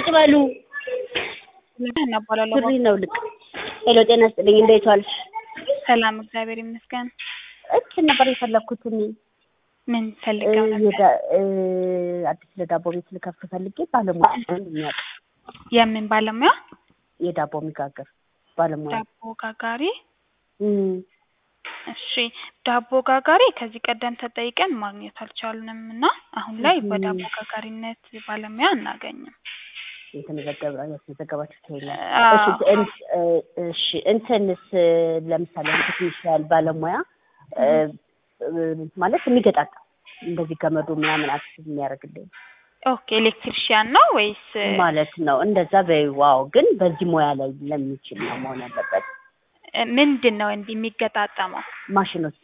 በሉ እናባላለሁ። ሱሪ ነው ልቅ ሄሎ ጤና ስጥልኝ እንዴት ዋልሽ ሰላም እግዚአብሔር ይመስገን። እችን ነበር የፈለግኩት እኔ ምን ፈልገው ነበር? የዳ- እ፣ አዲስ ለዳቦ ቤት ልከፍት ፈልጌ ባለሙያ የሚያውቅ የምን ባለሙያ? የዳቦ የሚጋግር ባለሙያ ዳቦ ጋጋሪ። እም፣ እሺ ዳቦ ጋጋሪ ከዚህ ቀደም ተጠይቀን ማግኘት አልቻልንም እና አሁን ላይ እም። በዳቦ ጋጋሪነት ባለሙያ አናገኝም። የተመዘገበ ያስመዘገባችሁት የለም አዎ። እሺ እን- እ፣ እሺ እንትንስ ለምሳሌ ቴክኒሻል ባለሙያ እ፣ እ፣ ማለት የሚገጣጠም እንደዚህ ገመዱ ምናምን አክቲቭ የሚያደርግልኝ ኦኬ ኤሌክትሪሽያን ነው ወይስ ማለት ነው። እንደዛ በዋው ግን በዚህ ሙያ ላይ ለሚችል ነው መሆን ያለበት። እ፣ ምንድን ነው እንዲህ የሚገጣጠመው? ማሽኖች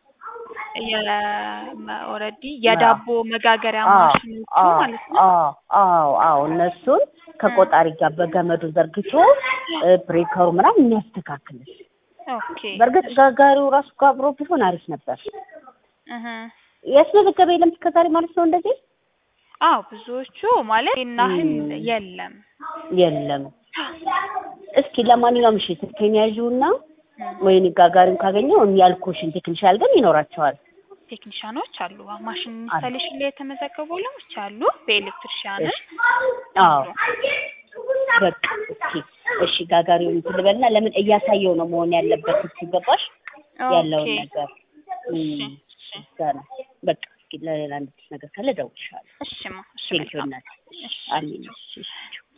ኦልሬዲ የዳቦ መጋገሪያ አዎ፣ ማሽኖቹ አዎ፣ ማለት ነው። አዎ፣ አዎ፣ አዎ እነሱን ከቆጣሪ ጋር በገመዱ ዘርግቶ እ፣ ብሬከሩ ምናምን የሚያስተካክልሽ። ኦኬ በእርግጥ ጋጋሪው ራሱ ጋር አብሮ ቢሆን አሪፍ ነበር። እህ ያስመዘገበ የለም እስከዛሬ ማለት ነው እንደዚህ አዎ ብዙዎቹ ማለት ይናህል እም። የለም። የለም። እስኪ ለማንኛውም እሺ ስልኬን ያዥውና እም። ወይኔ ጋጋሪውን ካገኘው ያልኩሽን ቴክኒሻል ግን ይኖራቸዋል። ቴክኒሻኖች አሉ። ማሽን ኢንስታሌሽን ላይ የተመዘገቡ ባለሙያዎች አሉ። በኤሌክትሪሽያንም አዎ በቃ እስኪ እሺ ጋጋሪውን እንትን ልበልና ለምን እያሳየው ነው መሆን ያለበት ሲገባሽ ያለውን ኦኬ። ነገር እሺ እም፣ እሺ እዛ ነው በቃ እስኪ ለሌላ አንድ ነገር ካለ እደውልልሻለሁ። እሺማ እሺ ቴንኪው መልካም። እናቴ። እሺ አሜን። እሺ እሺ